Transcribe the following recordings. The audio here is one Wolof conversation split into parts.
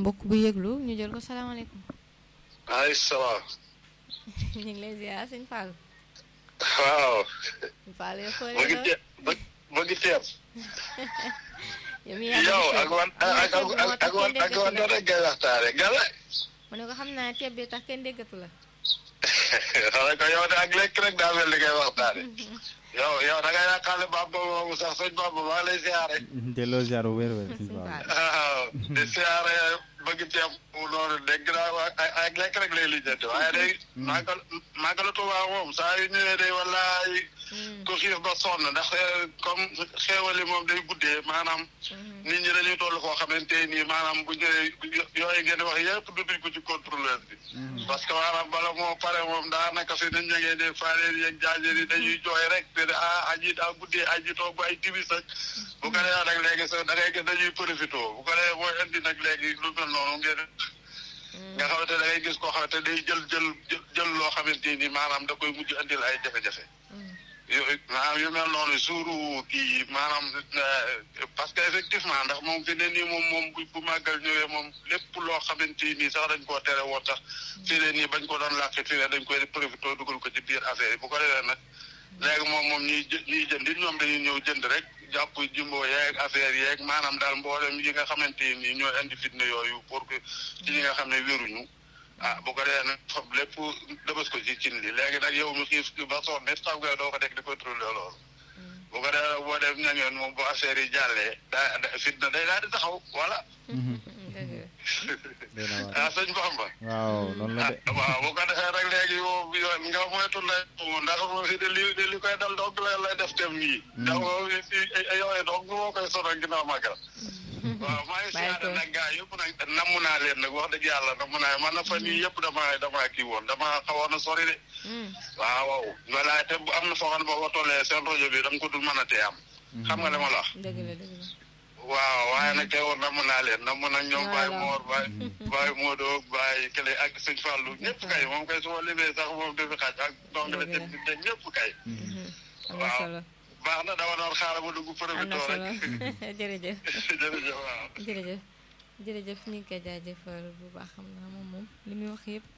mbokk bu yëglu ñu jël ko salaamaaleykum. maaleykum salaam. ñu ngi lay ziar sëñ Fall. waaw. sëñ Fall yow foo ma ngi leen te ma ma ngi teem. yow mi yaa yow ak wan ak ak ak wan ak wan rek ngay waxtaane gala. mu ne ko xam naa ceeb bi tax kenn déggatu la. xanaa ko yow de ak lekk rek daa mel ni ngay waxtaane. yow yow da ngay yaakaar Bamba moomu sax sëñ Bamba maa ngi lay siyaare. delloo ziar bu wér wér sëñ Fall. waaw di siyaare bëgg ceeb mu noonu dégg naa wa ay ay lekk rek lay lijjanti waaye day màggal màggalu Tuubaa moom saa yu ñëwee day wallaay ku xiif ba sonn ndax comme xéewali moom day guddee maanaam nit ñi dañuy toll koo xamante nii maanaam bu ñëwee yooyu ngeen di wax yëpp dutuñ ko ci contrôleur bi parce que maanaam bala moo pare moom daanaka fi nit ña ngeen di faareen yeeg jaajër yi dañuy jooy rek te ne ah aji daa guddee aji toog ba ay tibis ak bu ko defee nag léegi sax da ngay gis dañuy profité bu ko defee mooy indi nag léegi lu mel noonu ngeen nga xamante da ngay gis koo xamante day jël jël jël loo xamante ni maanaam da koy mujj indil ay jafe-jafe yooyu maanaam yu mel noonu suuru kii maanaam parce que effectivement ndax moom fi ne nii moom moom bu bu màggal ñëwee moom lépp loo xamante nii sax dañ koo tere woon sax fi ne nii bañ ko doon làqi fi ne dañ koy profité dugal ko ci biir affaire yi bu ko defee nag léegi moom moom ñuy jë ñuy jënd it ñoom dañuy ñëw jënd rek jàpp jimbo yeeg affaire yeeg maanaam daal mboolem yi nga xamante nii ñooy indi fitna yooyu pour que ci ñi nga xam ne wéruñu ah bu ko defee nag fab lépp dëbës ko ci cin li léegi nag yow mi xiif ba sonn nit xam nga doo ko dégg di contrôler loolu bu ko defee nag boo dem ñangeen moom bu affaire yi jàllee daa fitna day daal di taxaw voilà ah sëñ Bamba waaw noonu la de ah waaw bu ko defee rek léegi yow yow nga moytu la ndax moom fi de li li koy dal dong la lay def tem nii ndax moom yooyu dong moo koy sonal ginnaaw màggal waaw maa ngi siyaare nag gaa yëpp nag namm naa leen nag wax dëgg yàlla namm naa man na fan yii yëpp damaa damaa kii woon damaa xawoon a sori de waaw waaw voilà te bu am na foo xam ne boo ko tollee seen rajo bi da nga ko dul mën a tee am xam nga li ma la wax dëgg la dëgg la. waaw waaye nag teewoon namm naa leen namm nag ñoom Baye Mor Baye Baye Modou Baye Kële ak sëñ Fallou ñëpp kay moom kay su ma limee sax moom du fi xaaj ak dongale te te ñëpp kay am na solo baax na dama doon xaaral ma dugg am profité na solo rek jërëjëf jërëjëf waaw jërëjëf jërëjëf ñu ngi koy jaajëfal bu baax xam naa moom moom li muy wax yëpp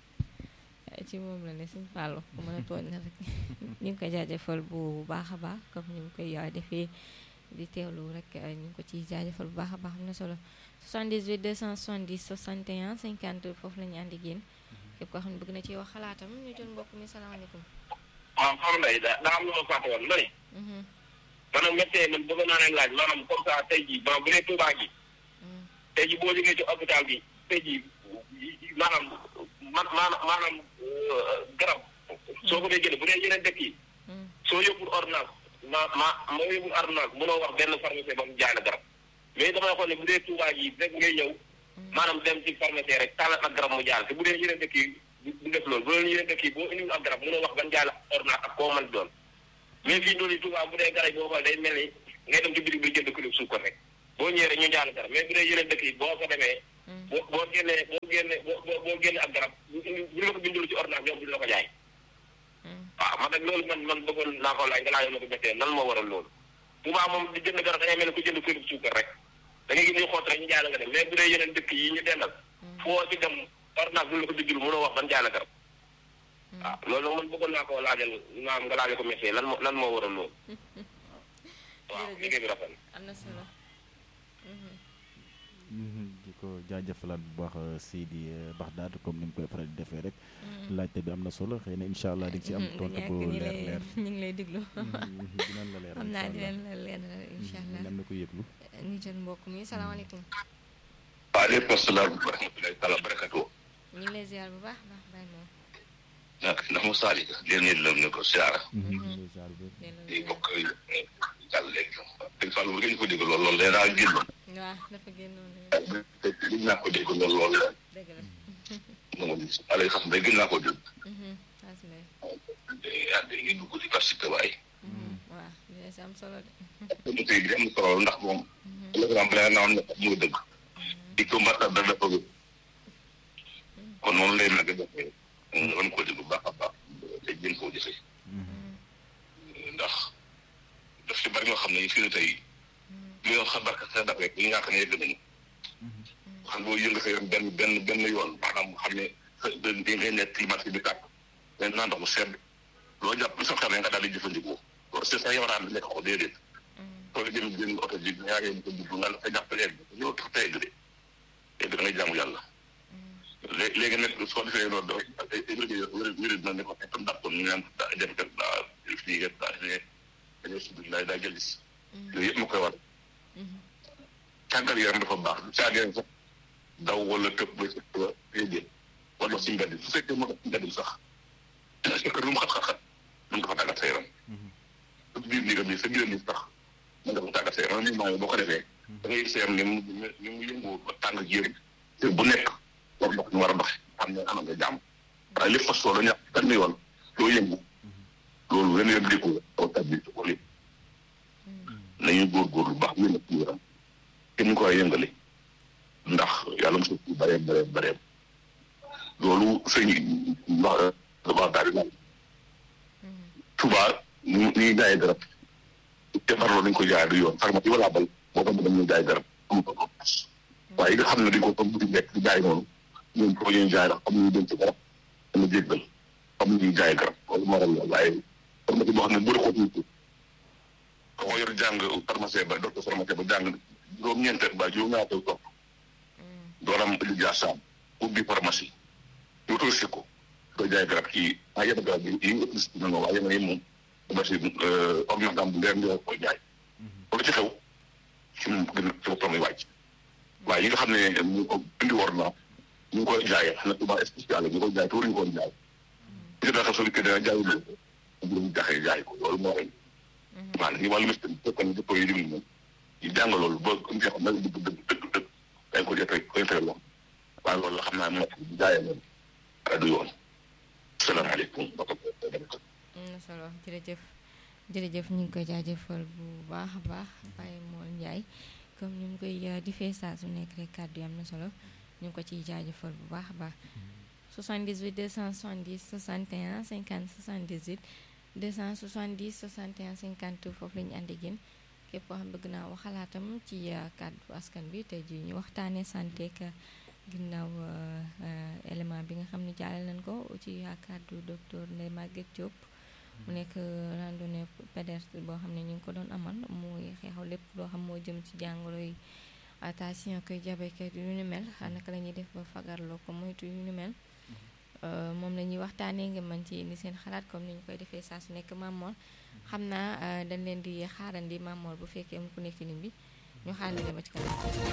ci moom la ne suñ fàllu ku mën a tooñ na rek ñu ngi koy jaajëfal bu baax a baax comme ni mu koy yaay defee di teewlu rek ñu ngi ko ciy jaajëfal bu baax a baax am na solo 78 270 61 50 foofu la ñu àndi génn képp koo xam ne bëgg na ci wax xalaatam ñu jël mbokk mi salaamaaleykum waaw xam nga da daa am lu ma fàtte woon ma ne maanaam méttee man bëgg naa leen laaj maanaam comme ça tey jii maanaam bu dee Touba gi tey jii boo jógee ci hôpital bi tey jii maanaam man maanaam maanaam garab soo ko dee jëlee bu dee yeneen dëkk yi soo yóbbul ordonnance ma ma moo yóbbul ordonnance mënoo wax benn pharmacie ba mu jaay la garab mais damay xool ne bu dee Touba gi rek ngay ñëw maanaam dem ci pharmacie rek tàllal ak garab mu jaay la te bu dee yeneen dëkk yi du def loolu bu dee yeneen dëkk yi boo indiwul ak garab mënoo wax ban jaay la ordonnance ak koo mën doon mais fii noonu Touba bu dee garab boo xool day mel ni ngay dem ci bitig bi jënd kilo suukar rek boo ñëwee rek ñu jaay la garab mais bu dee yeneen dëkk yi boo ko demee boo boo génnee boo génnee boo boo génnee ak garab bu ñu la ko bindul ci ordonnance ñoom duñu la ko jaay waaw man nag loolu man man bëggoon naa ko laaj nga laajal ma ko méttee nan moo waral loolu Touba moom di jënd garab da ngay mel ni ku jënd kilo suukar rek da ngay gis ñuy xoot rek ñu jaay la nga dem mais bu dee yeneen dëkk yi ñu dendal foo ci dem ordonnance duñu la ko bindul mënoo wax ban jaay la garab waaw loolu nag man bëggoon naa ko laajal maam nga laajal ko méttee lan moo lan moo waral loolu waaw liggéey bi rafet na am na solo di ko jaajëfalaat bu baax Seydi Baxdaad comme ni mu koy faral di defee rek laajte bi am na solo xëy na incha allah di nga ci am tontu bu leer leer ñu ngi lay déglu dinañ la leer xam naa dinañ la leer incha allah am na ko yëglu ñu jël mbokk mi salaamaaleykum waaleykum salaam wa rahmatulahi taala barakatu ñu ngi lay ziar bu baax baax bàyyi moom nak ndax mu saali leen nit lam ne ko siyaara di bokk jàll léegi dëgg Fall bu ngeen ko dégg lool loolu day daa génnoon waaw dafa génnoon gën naa ko dégg lool lool dëgg la moom alay xam day gën naa ko dégg asmay day ànd ngi dugg di participer waaye waaw dina si am solo de ñu koy di am solo ndax moom programme bi naa am muy dëgg di ko mbatta da dafa gën kon noonu lay nag defee nga mën koo dégg bu baax a baax te jën koo jëfee ndax daf ci bari ñoo xam ne fii ne tey li nga xam barka sa daf rek li nga xam ne yëgg nañu xam nga yëngu sa yoon benn benn benn yoon maanaam xam ne di ngay nekk ci marché bi tàkk mais naan ndox mu sedd loo jàpp sa xel nga daal di jëfandikoo loolu c'est ça yawaraan nekk ko déedéet soo jëm jënd oto ji ñaar ngeen ko jubbu nga la sa jàpp egg yow tax te egg de egg da ngay jaamu yàlla léegi léegi nag soo defee loolu da wér wér na ne ko tam dàppoon ñu naan def kat daa fii kat daa ne dañoo sud daa daa jëlis yooyu yëpp ma koy war tàggat yaram dafa baax caageen sax daw wala tëb ba ci ba yéegee wala si mbedd su fekkee moo tax si mbedd sax parce que lu mu xat-xat-xat mën nga fa tàggat sa yaram sa biir néegam bi sa biir ni sax mën nga fa tàggat sa yaram ni maa boo ko defee da ngay seem ni mu ni mu yëngoo ba tàng jéem te bu nekk war ndox ñu war a doxe xam ne anam nga jàmm waaye lépp fas solo ñàkk benn yoon doo yëngu loolu ren yoon dékku aw tabbi ko lépp nañu góorgóorlu bu baax yéen a ci yaram kenn ñu koy yëngale ndax yàlla mos a bare bare bare loolu sëñ wax wax daal di Touba ñu ñuy jaay garab te farloo dañ ko jaay du yoon pharmacie wala bal boo ko dañuy jaay garab am ko ko waaye yi nga xam ne dañ ko comme bu di nekk di jaay noonu ñoom ko ñuy jaay ndax am ñuy denc garab dana jéggal am ñuy jaay garab loolu moo waral waaye pharmacie boo xam ne bëri xoot nit ko yor jàng pharmacien ba docteur pharmacien ba jàng juróom-ñeenteel ba juróom-ñaateel topp dooram lijaasam ubbi pharmacie ñu autorisé ko doo jaay garab kii ah yenn garab yi yi nga autorisé na nga waaye yenn yi moom pharmacie ordonnance bu leer nga koy jaay loolu ci xew ci moom gën ci boppam lay wàcc waaye yi nga xam ne ñu ko indi war na ñu ngi koy jaayee xam ne tubaab spécial ñu koy jaay te waruñu koon jaay li daa xam soo dikkee dana jaay loolu bu ñu jaxee jaay ko loolu moo rey maanaam ñu wàllu mystique fekk na dëpp yi diglu moom ñu jàng loolu ba nga xam ne dëgg dëgg dëgg dëgg dañ ko jotee koy tere lool waaye loolu la xam naa moo jaayee moom du yoon salaamaaleykum am na solo jërëjëf jërëjëf ñu ngi koy jaajëfal bu baax a baax Baye Mor Ndiaye comme ni mu koy difee saa su nekk rek kàddu yi am na solo ñu ngi ko ciy jaajëfal bu baax a baax 78 270 61 50 78 270 61 50 foofu la ñu ànd ak yéen képp koo xam bëgg naa wax xalaatam ci kàddu askan bi tey jii ñu waxtaanee santé ak ginnaaw élément bi nga xam ne jaale nañ ko ci kàddu docteur Ndeye Maguette Diop. mu nekk randonnée pédestre boo xam ne ñu ngi ko doon amal muy xeexaw lépp loo xam moo jëm ci jàngoro yi tension koy diabète yu ni mel naka la ñuy def ba fagarloo ko moytu yu ni mel moom la ñuy waxtaanee nga mën ci indi seen xalaat comme ni ñu koy defee saa su nekk Mamor xam naa dañ leen di xaarandi Mamor bu fekkee mu ku nekk ci lim bi ñu xaarandi ba ci kanam